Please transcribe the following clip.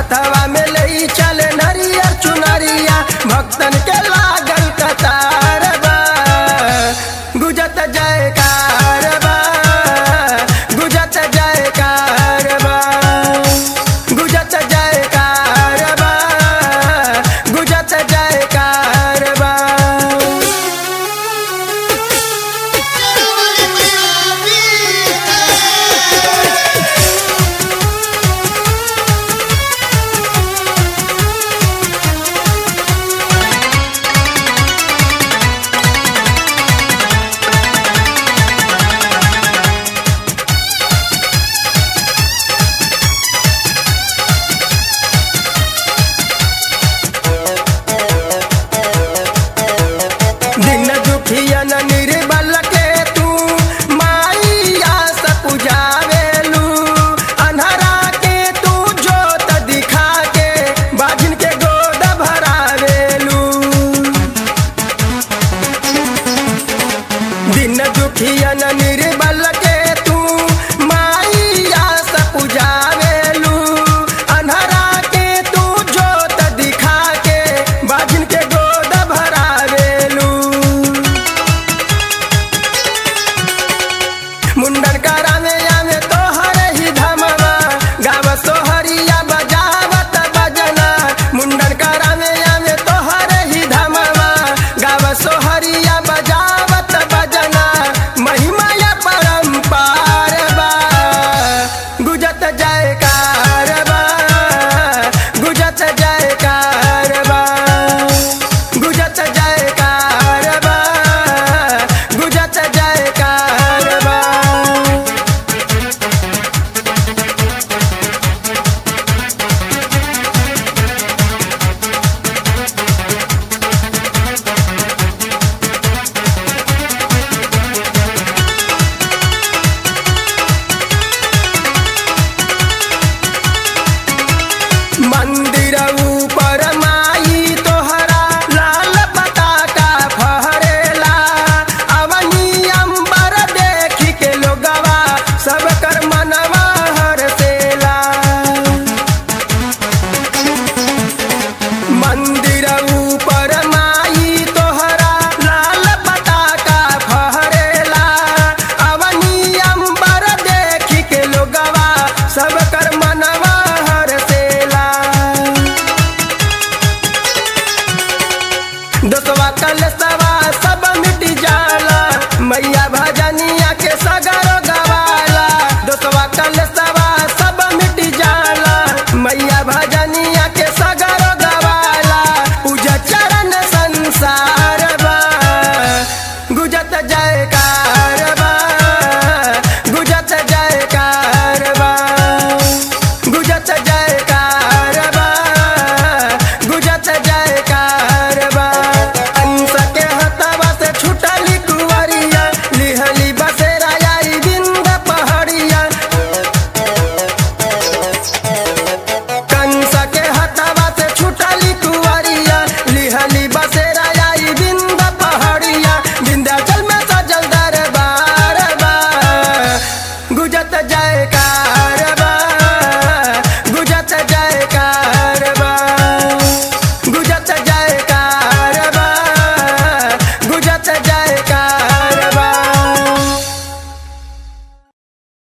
हथवा में ले चले नरियर चुनरिया भक्तन के लागल कतार बा गुजत जयकार बा गुजत जयकार बा गुजत जयकार बा गुजत जयकार बा दिन दुखियन निर्बल के तू माइया से पुजावेलू अन्हरा के तू जोत दिखा के बाजिन के गोद भरावेलू दिन दुखियन निर्बल के तू माइया से पुजावेलू अन्हरा के तू जोत दिखा के बाजिन के गोद भरावेलू मुंडन करावे आवे तोहर ही धमवा गाव सोहरिया बजावत बजना मुंडन करावे आवे तोहर ही धमवा गाव सोहरिया बजावत बजना महिमा या परंपार बा गुजत जयकार बा गुजत जयकार बा गुजत जयकार बा गुजत जयकार बा मंदिर ऊपर माई तोहरा लाल पताका फहरेला अवनी अंबर देखी के लोगवा सब कर मनवा हरसेला मंदिर ऊपर माई तोहरा लाल पताका फहरेला अवनी अंबर देखी के लोगवा सब कर मनवा हरसेला दोस्तवा कल सवा सब मिट जाला मैया भजनिया के सगरो गवाला दोस्तवा कल सवा